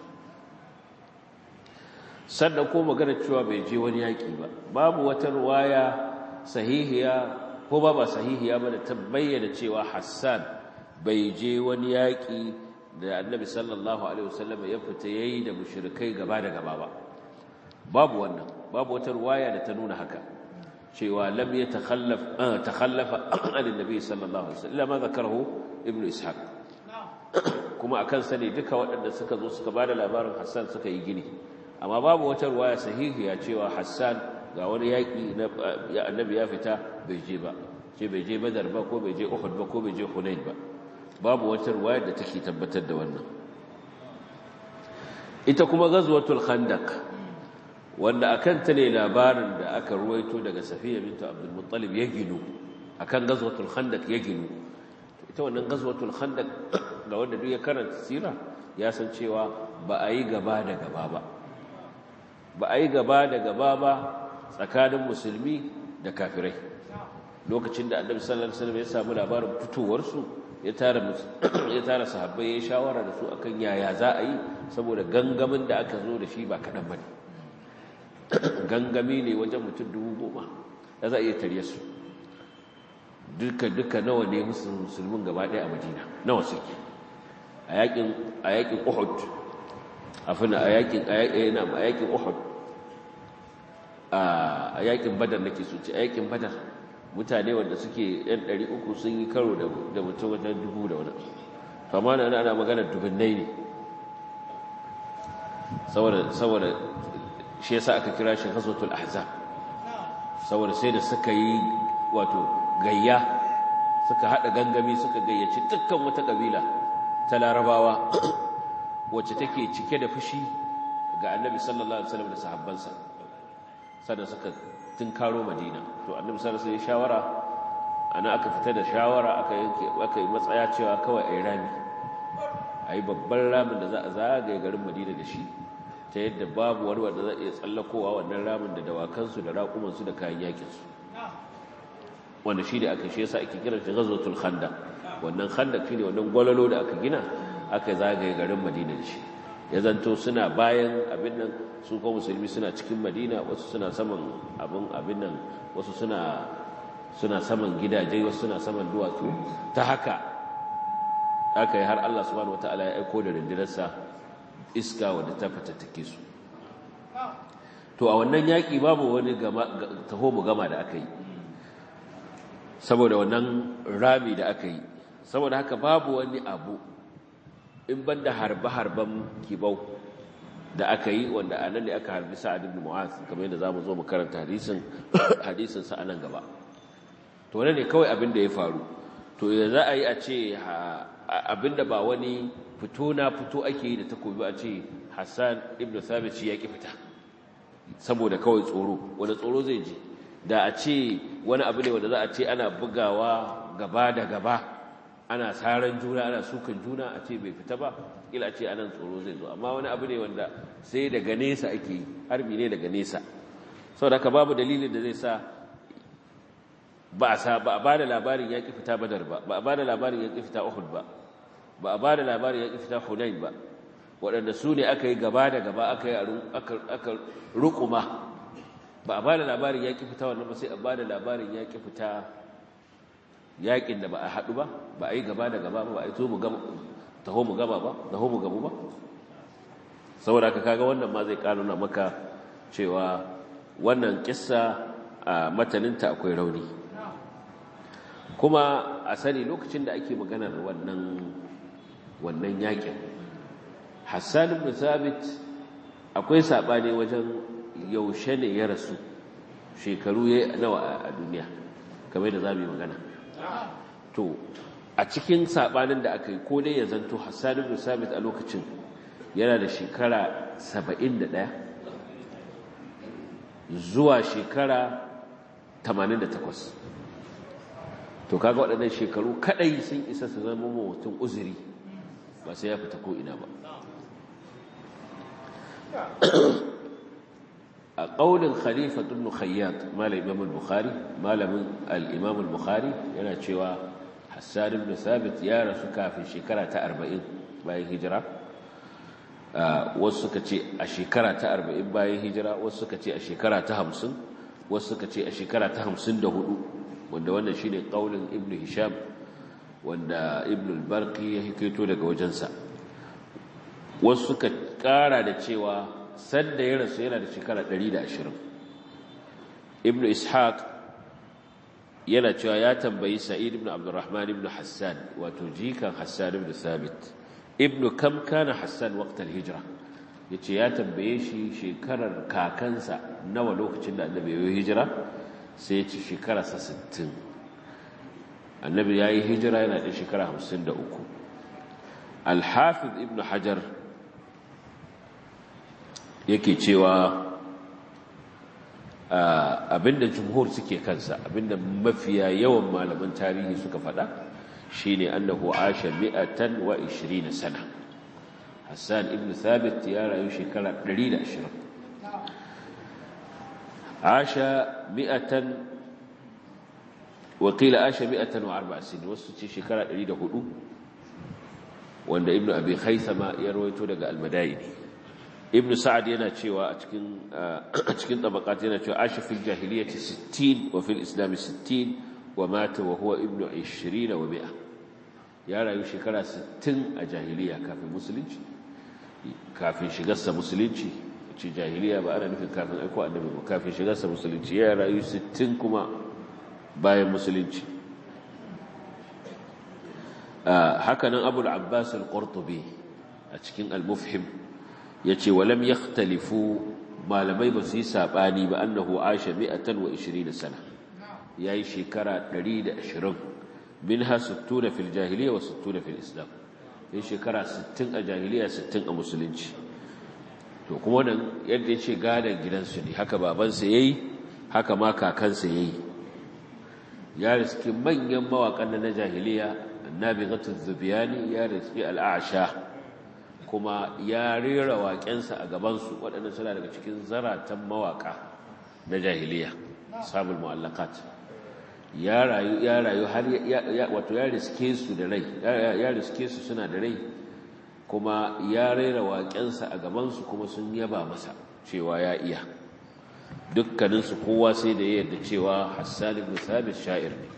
sannan ko magana cewa bai je wani yaƙi ba babu wata ruwaya sahihiya ko ba ba sahihiya ba da ta bayyana cewa Hassan bai je wani yaƙi da Annabi sallallahu alaihi wasallam ya fita yayi da mushrikai gaba da gaba ba babu wannan babu wata ruwaya da ta nuna haka cewa lam yatakhallaf takhallafa an annabi sallallahu alaihi wasallam ma zakarahu ibnu ishaq kuma akan sani duka waɗanda suka zo suka bada labarin Hassan suka yi gini amma babu wata ruwaya sahihiya cewa Hassan ga wani yaƙi na annabi ya fita bai je ba ce bai je badar ba ko bai je uhud ba ko bai je hunain ba babu wata ruwaya da take tabbatar da wannan ita kuma ghazwatul khandaq wanda akan ta ne labarin da aka ruwaito daga safiya bintu abdul muttalib ya ginu akan ghazwatul khandaq ya ginu ita wannan ghazwatul khandaq ga wanda duk ya karanta sira ya san cewa ba a yi gaba da gaba ba ba a yi gaba da gaba ba tsakanin musulmi da kafirai lokacin da annabi sallallahu alaihi wasallam ya samu labarin fitowarsu ya tara ya tara sahabbai ya shawara da su akan yaya za a yi saboda gangamin da aka zo da shi ba kadan bane gangami ne wajen mutum dubu goma da za a iya tarye su duka duka nawa ne musulmin gaba ɗaya a madina nawa suke a yakin a yakin uhud afina a yakin a yakin uhud a yakin badar nake so ce a yakin badar mutane wanda suke yan 300 sun yi karo da mutum wajen dubu da wani fama na ana magana dubunnai ne saboda shi yasa aka kira shi ghazwatul ahzab saboda sai da suka yi wato gayya suka hada gangami suka gayyaci dukkan wata kabila ta larabawa wacce take cike da fushi ga annabi sallallahu alaihi wasallam da sahabbansa sannan suka tunkaro madina to annabi sallallahu alaihi wasallam shawara ana aka fita da shawara aka yanke aka yi matsaya cewa kawai ayi rami ayi babban ramin da za a zagaye garin madina da shi ta yadda babu wani wanda zai iya tsallakowa wannan ramin da dawakansu da raƙumansu da kayan yakinsu wanda shi da aka shi yasa ake kiran shi ghazwatul khandaq wannan khandaq shine wannan gwalalo da aka gina aka zagaye garin madina da shi ya zanto suna bayan abin nan su ko musulmi suna cikin madina wasu suna saman abin abin nan wasu suna suna saman gidaje wasu suna saman duwatsu ta haka aka yi har Allah subhanahu wataala ya aiko da rindinarsa iska wadda ta fatattake su to a wannan yaƙi babu wani taho mu gama da aka yi saboda wannan rami da aka yi saboda haka babu wani abu in banda harbe-harben kibau da aka yi wanda a nan ne aka harbi sa'ad ibn mu'az kamar yadda zamu zo mu karanta hadisin hadisin sa anan gaba to wannan ne kawai abin da ya faru to ya za a yi a ce abinda ba wani fito na fito ake yi da takobi a ce Hassan ibn Thabit ya ki fita saboda kawai tsoro wanda tsoro zai ji da a ce wani abu ne wanda za a ce ana bugawa gaba da gaba ana saran juna ana sukan juna a ce bai fita ba ila ce anan tsoro zai zo amma wani abu ne wanda sai daga nesa ake yi harbi ne daga nesa saboda haka babu dalilin da zai sa ba a sa ba a bada labarin ya ki fita badar ba ba a bada labarin ya ki fita uhud ba ba a bada labarin ya ki fita hunain ba waɗanda su ne aka yi gaba da gaba aka yi aka rukuma ba a bada labarin ya ki fita wannan ba sai a bada labarin ya ki fita yakin da ba a haɗu ba ba a yi gaba da gaba ba ba a yi taho mu gaba ba taho mu gabu ba saboda ka kaga wannan ma zai kanuna maka cewa wannan kissa a mataninta akwai rauni kuma a sani lokacin da ake maganar wannan wannan yakin Hassan ibn Thabit akwai sabani wajen yaushe ne ya rasu shekaru ya nawa a duniya kamar da zamu yi magana to a cikin sabanin da aka yi ko dai ya zanto Hassan ibn Thabit a lokacin yana da shekara 71 zuwa shekara 88 to kaga waɗannan shekaru kadai sun isa su zama mutum uzuri ba sai ya fita ko ina ba a ƙaunin khalifa ibn khayyat malam imam al-bukhari malamin al-imam al-bukhari yana cewa hassan ibn thabit ya rasu kafin shekara ta 40 bayan hijira wasu suka ce a shekara ta 40 bayan hijira wasu suka ce a shekara ta 50 wasu suka ce a shekara ta 54 wanda wannan shine qaulin ibnu hisham wanda ibnu al-barqi ya hikaito daga wajensa wasu suka kara da cewa sanda ya rasu yana da shekara 120 ibnu ishaq yana cewa ya tambayi sa'id ibn abdurrahman ibn hassan wato jikan hassan ibn thabit ibnu kam kana hassan waqtal hijra yace ya tambaye shi shekarar kakansa nawa lokacin da annabi ya hijira sai ya ci shekara sa 60 annabi ya yi hijira yana da shekara 53 al-hafiz ibn hajar yake cewa abinda jumhur suke kansa abinda mafiya yawan malaman tarihi suka faɗa shine annahu asha mi'atan wa 20 sana Hassan ibn Thabit ya rayu shekara 120 asha mi'atan wa qila asha mi'atan wa arba'a sin wasu ce shekara 104 wanda ibn abi khaythama ya rawaito daga al-madaini ibn sa'ad yana cewa a cikin a cikin tabaqat yana cewa asha fil jahiliyyati 60 wa fil islam 60 wa mata wa huwa ibn 20 wa 100 ya rayu shekara 60 a jahiliya kafin musulunci kafin shigarsa musulunci ce jahiliya ba ana nufin kafin aiko annabi ba kafin shigarsa musulunci ya rayu 60 kuma bayan musulunci hakanan abul abbas al-qurtubi a cikin al-mufhim yace walam yakhtalifu malamai ba su yi sabani ba annahu aisha 120 sana yayi shekara 120 minha 60 fil jahiliya wa 60 fil islam yayi shekara 60 a jahiliya 60 a musulunci to kuma wannan yadda yace gadan gidansu ne haka babansa yayi haka ma kakansa yayi ya riski manyan mawakan na jahiliya annabi ghatu zubiyani ya riski al-a'sha kuma ya rera waƙensa a gabansu waɗannan suna daga cikin zaratan mawaƙa na jahiliya sabul mu'allaqat ya rayu ya rayu har wato ya riske su da rai ya riske su suna da rai kuma ya rera waƙensa a gabansu kuma sun yaba masa cewa ya iya dukkaninsu kowa sai da ya yarda cewa Hassan ibn Thabit sha'ir ne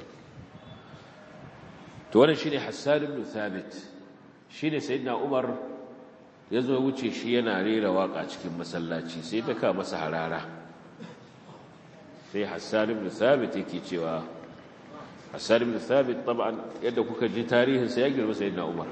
to wannan shine Hassan ibn Thabit shine sayyidina Umar ya zo wuce shi yana rera waka cikin masallaci sai ta ka masa harara sai Hassan ibn Thabit yake cewa hassan ibn thabit taban yadda kuka ji tarihinsa ya girma sayyidina umar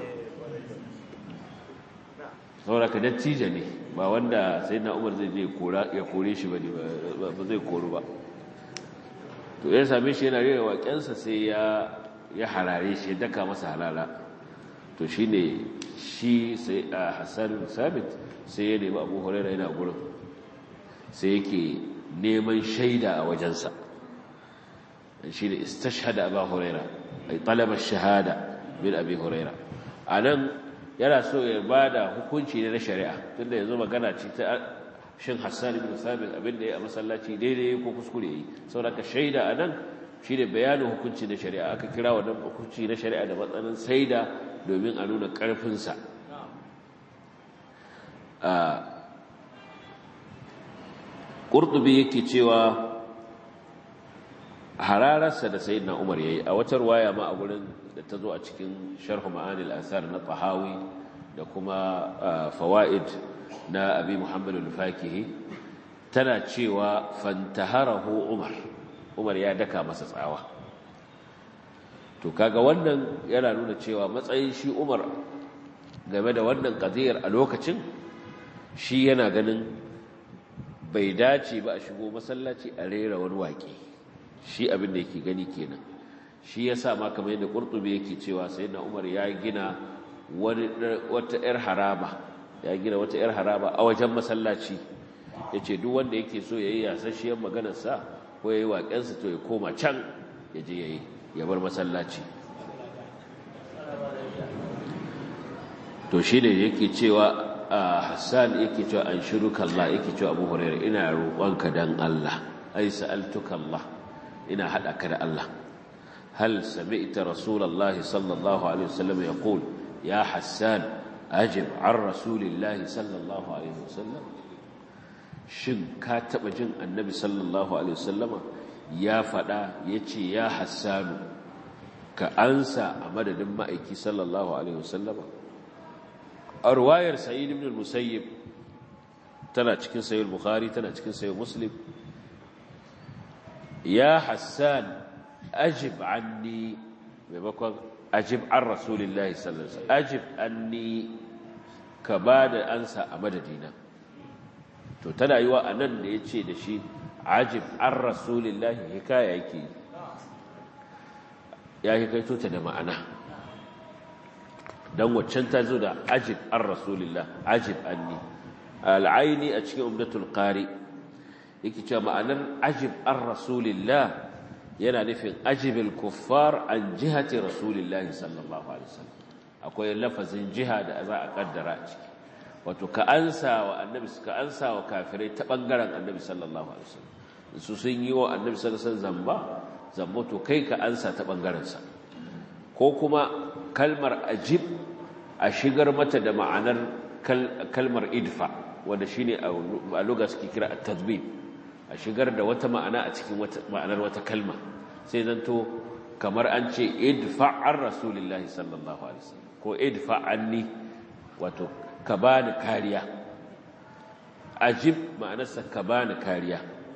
saboda ka dattijo ne ba wanda sayyidina umar zai je ya kore shi bane ba zai koru ba to ya same shi yana rera waƙensa sai ya ya harare shi ya daka masa halala to shine shi sai a hassan sabit sai ya nemi abu huraira yana gurin sai yake neman shaida a wajensa shi ne istashhada abu huraira ai talabar shahada bin abi huraira a nan yana so ya ba da hukunci ne na shari'a tunda yanzu magana ce ta shin hassan ibn sabit abinda ya a masallaci daidai ko kuskure yi saboda ka shaida a nan shi ne bayanin hukunci na shari'a aka kira wannan hukunci na shari'a da matsanin saida domin a nuna ƙarfinsa ƙurɗubi yake cewa harararsa da sayi na umar ya yi a wata ruwaya ma a gurin da ta zo a cikin sharhu ma'anil asar na tahawi da kuma fawa'id na abi muhammadu lufakihi tana cewa fantaharahu umar umar ya daka masa tsawa to kaga wannan yana nuna cewa matsayin shi umar game da wannan qadiyar a lokacin shi yana ganin bai dace ba a shigo masallaci a rera wani waƙe shi abin da yake gani kenan shi yasa ma kamar yadda qurtubi yake cewa sayyidina umar ya gina wani wata yar haraba ya gina wata yar haraba a wajen masallaci yace duk wanda yake so yayi yasasshiyar maganar sa ko yayi waƙensa to ya koma can ya je yayi ya bar masallaci to shi ne yake cewa Hassan yake cewa an shiruka Allah yake cewa Abu Hurairah ina roƙonka dan Allah ai sa'altuka Allah ina hada ka da Allah hal sami'ta rasulullahi sallallahu alaihi wasallam yaqul ya Hassan ajib an rasulillahi sallallahu alaihi wasallam shin ka taba jin annabi sallallahu alaihi wasallama ya fada yace ya Hassanu ka ansa a madadin ma'aiki sallallahu alaihi wasallama a ruwayar sa'id ibn al-musayyib tana cikin sahih bukhari tana cikin sahih muslim ya hassan ajib anni maimakon ajib an rasulillahi sallallahu alaihi wasallam ajib anni ka bada ansa a madadina to tana yiwa anan da yace da shi ajib an rasulillahi hikaya yake ya hikaito ta da ma'ana dan waccan ta zo da ajib an rasulillah ajib anni al'aini a cikin umdatul qari yake cewa ma'anar ajib an rasulillah yana nufin ajibil kuffar an jihati rasulillah sallallahu alaihi wasallam akwai lafazin jiha da za a kaddara a ciki wato ka ansa wa annabi ka ansa wa kafirai ta bangaren annabi sallallahu alaihi wasallam su sun yi wa annabi sallallahu alaihi wasallam zamba zambo to kai ka ansa ta bangaren sa ko kuma kalmar ajib a shigar mata da ma'anar kalmar idfa wanda shine a lugha suke kira at-tadbib a shigar da wata ma'ana a cikin ma'anar wata kalma sai zanto kamar an ce idfa an rasulillahi sallallahu alaihi wasallam ko idfa anni wato ka bani kariya ajib ma'anarsa ka bani kariya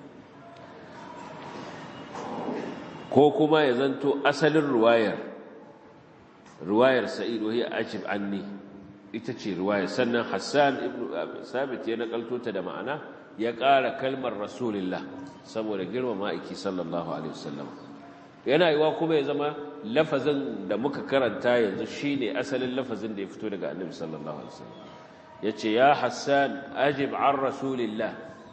ko kuma ya zanto asalin ruwayar ruwayar sa'id wa hiya ajib anni ita ce ruwayar sannan hassan ibn sabit ya nakalto ta da ma'ana ya ƙara kalmar rasulullah saboda girmama aiki sallallahu alaihi wasallam yana yiwa kuma ya zama lafazin da muka karanta yanzu shine asalin lafazin da ya fito daga annabi sallallahu alaihi wasallam yace ya hassan ajib an rasulillah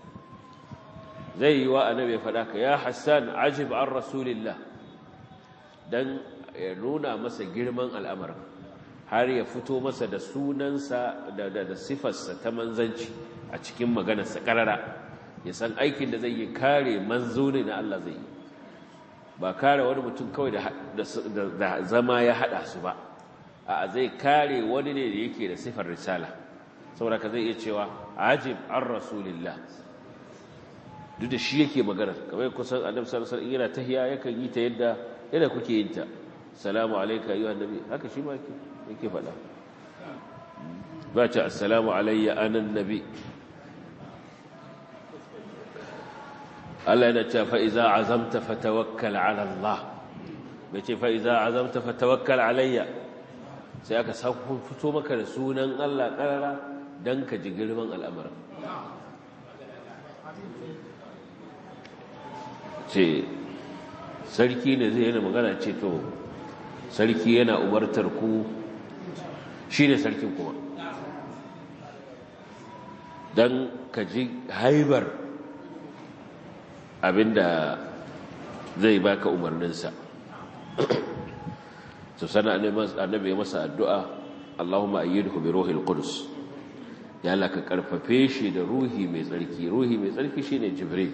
zai yiwa annabi ya faɗa ka ya hassan ajib an rasulillah dan ya nuna masa girman al'amarin har ya fito masa da sunansa da da sifarsa ta manzanci a cikin maganarsa ƙarara ya san aikin da zai yi kare manzo ne na Allah zai yi ba kare wani mutum kawai da zama ya haɗa su ba a zai kare wani ne da yake da sifar risala saboda ka zai iya cewa ajib an rasulillah duk da shi yake maganar kamar kusan annabi sallallahu alaihi wasallam yana tahiya yakan yi ta yadda yadda kuke yin ta salamu alayka ayyuhan nabi haka shi ma yake faɗa ba ta assalamu alayya anan nabi Allah yana cewa fa iza azamta fatawakkal ala Allah bai ce fa iza azamta fatawakkal alayya sai aka sako fito maka da sunan Allah karara dan ka ji girman al'amarin ce sarki ne zai yana magana ce to sarki yana umartar ku shi ne sarkin kuma don ka ji haibar abinda zai baka umarninsa to sana annabi ya masa addu'a Allahumma ayyidhu bi ruhil qudus ya Allah ka karfafe shi da ruhi mai tsarki ruhi mai tsarki shine jibril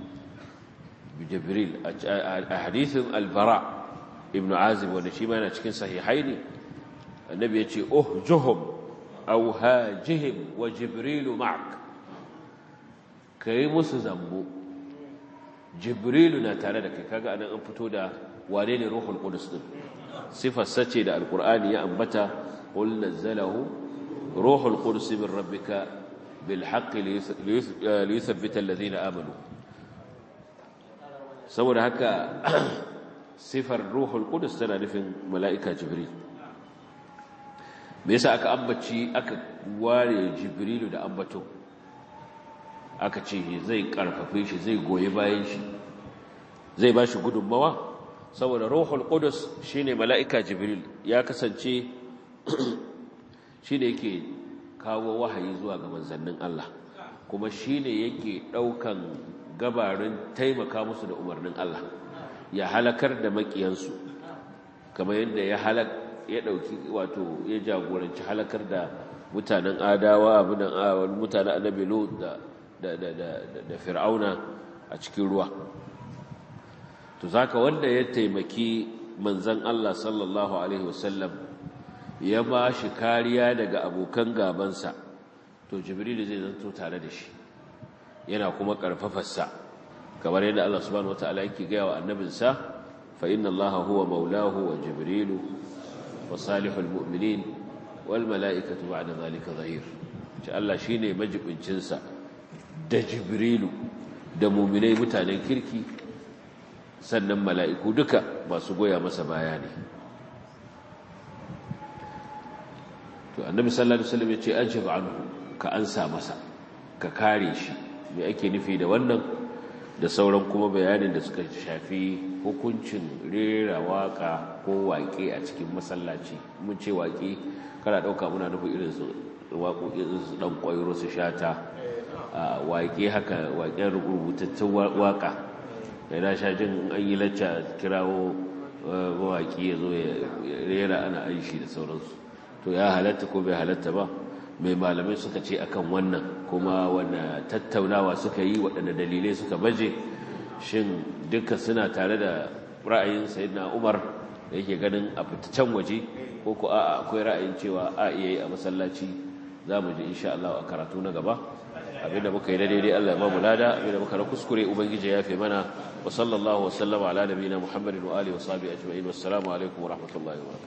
jibril a hadithin albara ibn azib wanda shi ma yana cikin sahihaini annabi ya ce uhjuhum aw hajihim wa jibrilu ma'ak kai musu zambo jibrilu na tare da kai kaga anan an fito da wane ne ruhul qudus din sifar sace da alqur'ani ya ambata qul nazzalahu ruhul qudus min rabbika bil haqqi liyuthabbita alladhina amanu saboda haka sifar ruhul qudus tana nufin mala'ika jibril me yasa aka ambaci aka ware jibrilu da ambato aka ce zai karfafe shi zai goyi bayan shi zai ba shi gudunmawa saboda ruhul qudus shine mala'ika jibril ya kasance shine yake kawo wahayi zuwa ga manzannin Allah kuma shine yake daukan gabarin taimaka musu da umarnin Allah ya halakar da makiyansu kamar yadda ya halak ya dauki wato ya jagoranci halakar da mutanen adawa abinan mutanen annabi lut da da da da da fir'auna a cikin ruwa to zaka wanda ya taimaki manzon Allah sallallahu alaihi wasallam ya ba shi kariya daga abokan gabansa to jibril zai zanto tare da shi yana kuma karfafarsa kamar yadda Allah subhanahu wataala yake gaya wa annabinsa fa inna allaha huwa maulahu wa jibrilu wa salihul mu'minin wal mala'ikatu ba'da zalika zahir ce Allah shine majibincin sa da jibrilu da mu'minai mutanen kirki sannan mala'iku duka masu goya masa baya ne to annabi sallallahu alaihi wasallam ya ce ajib anhu ka ansa masa ka kare shi me ake nufi da wannan da sauran kuma bayanin da suka shafi hukuncin rera waka ko waƙe a cikin masallaci mun ce waƙe kana ɗauka muna nufi irin su waƙoƙin su ɗan ƙwairo su shata waƙe haka waƙen rubutattun waƙa da na sha jin an yi lacca kirawo mawaƙi ya zo ya rera ana aishi da sauransu to ya halatta ko bai halatta ba mai malamai suka ce akan wannan kuma wanda tattaunawa suka yi waɗanda dalilai suka baje shin duka suna tare da ra'ayin sayyidina Umar da yake ganin a fitaccen waje ko ko a'a akwai ra'ayin cewa a iya yi a masallaci za mu ji insha Allah a karatu na gaba abinda muka yi da daidai Allah ya ba mu lada abinda muka na kuskure ubangiji ya fi mana wa sallallahu wa sallama ala nabiyina Muhammadin wa alihi wa sahbihi ajma'in wassalamu alaikum wa rahmatullahi wa barakatuh